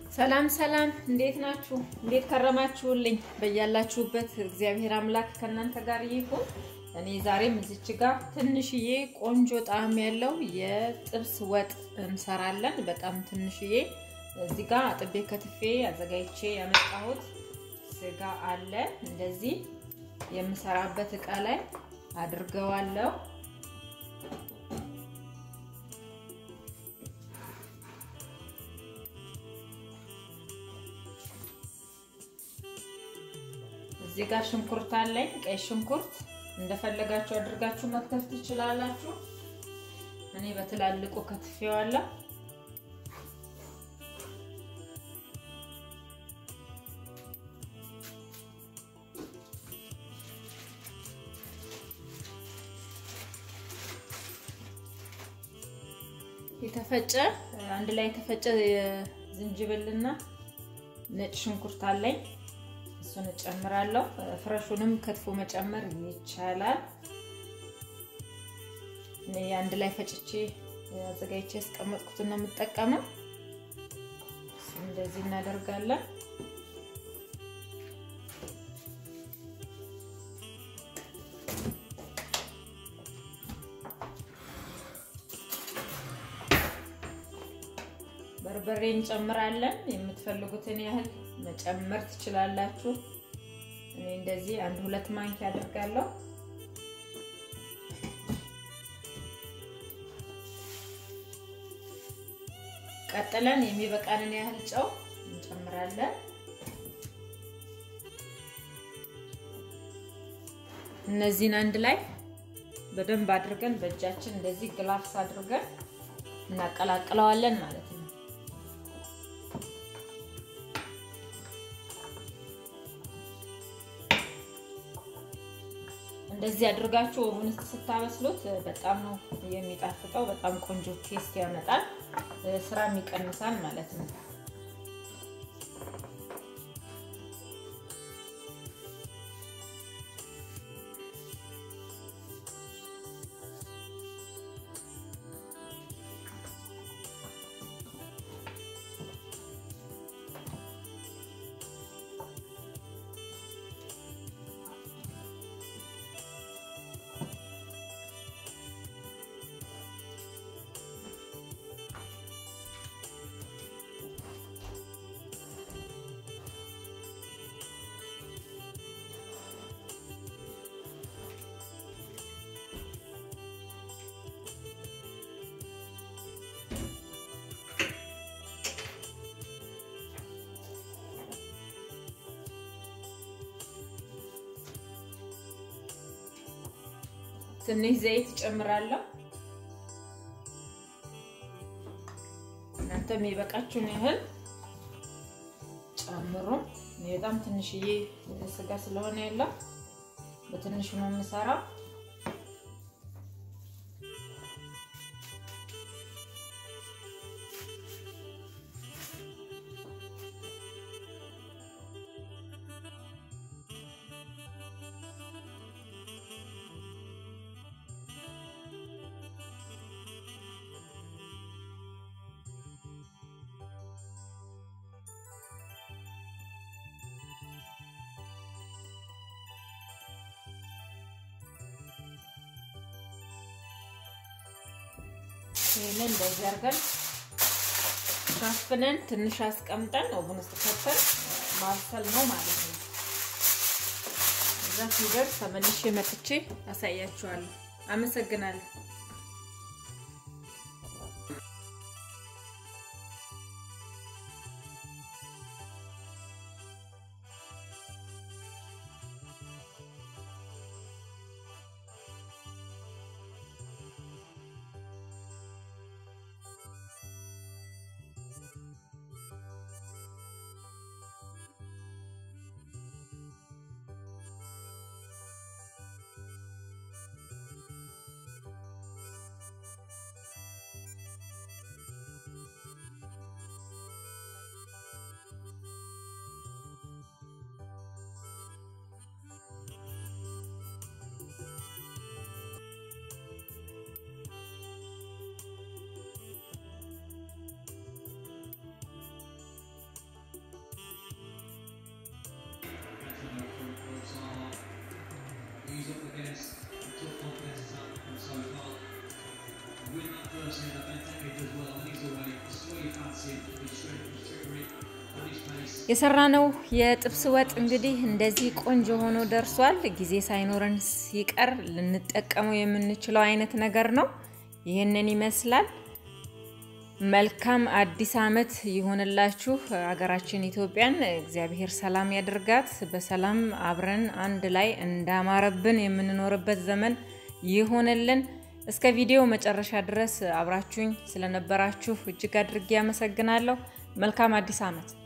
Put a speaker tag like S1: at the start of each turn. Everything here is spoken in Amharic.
S1: ሰላም ሰላም፣ እንዴት ናችሁ? እንዴት ከረማችሁልኝ? በያላችሁበት እግዚአብሔር አምላክ ከእናንተ ጋር ይሁን። እኔ ዛሬም እዚች ጋር ትንሽዬ ቆንጆ ጣዕም ያለው የጥብስ ወጥ እንሰራለን። በጣም ትንሽዬ እዚህ ጋር አጥቤ ከትፌ አዘጋጅቼ ያመጣሁት ስጋ አለ። እንደዚህ የምሰራበት እቃ ላይ አድርገዋለሁ። እዚህ ጋር ሽንኩርት አለኝ። ቀይ ሽንኩርት እንደፈለጋችሁ አድርጋችሁ መክተፍ ትችላላችሁ። እኔ በትላልቁ ከትፌዋለሁ። የተፈጨ አንድ ላይ የተፈጨ ዝንጅብልና ነጭ ሽንኩርት አለኝ። እሱን እጨምራለሁ። ፍረሹንም ከትፎ መጨመር ይቻላል። እኔ አንድ ላይ ፈጭቼ አዘጋጅቼ ያስቀመጥኩትን ነው የምጠቀመው። እንደዚህ እናደርጋለን። በርበሬ እንጨምራለን። የምትፈልጉትን ያህል መጨመር ትችላላችሁ። እኔ እንደዚህ አንድ ሁለት ማንኪያ አድርጋለሁ። ቀጥለን የሚበቃንን ያህል ጨው እንጨምራለን። እነዚህን አንድ ላይ በደንብ አድርገን በእጃችን እንደዚህ ግላፍስ አድርገን እናቀላቅለዋለን ማለት ነው። እንደዚህ አድርጋችሁ ኦቭን ውስጥ ስታበስሉት በጣም ነው የሚጣፍጠው። በጣም ቆንጆ ቴስት ያመጣል፣ ስራም ይቀንሳል ማለት ነው። ትንሽ ዘይት እጨምራለሁ። እናንተ የሚበቃችሁን ያህል ጨምሩ። በጣም ትንሽዬ ስጋ ስለሆነ ያለው በትንሹ ነው የምሰራው። ይህንን እንደዚህ አድርገን ሸፍነን ትንሽ አስቀምጠን ኦቨን ውስጥ ከተን ማብሰል ነው ማለት ነው። እዛ ሲደርስ ተመልሼ መጥቼ አሳያችኋለሁ። አመሰግናለሁ። የሰራነው የጥብስ ወጥ እንግዲህ እንደዚህ ቆንጆ ሆኖ ደርሷል። ጊዜ ሳይኖረን ሲቀር ልንጠቀመው የምንችለው አይነት ነገር ነው። ይህንን ይመስላል። መልካም አዲስ ዓመት ይሆንላችሁ። ሀገራችን ኢትዮጵያን እግዚአብሔር ሰላም ያድርጋት። በሰላም አብረን አንድ ላይ እንዳማረብን የምንኖርበት ዘመን ይሆንልን። እስከ ቪዲዮ መጨረሻ ድረስ አብራችሁኝ ስለነበራችሁ እጅግ አድርጌ ያመሰግናለሁ። መልካም አዲስ ዓመት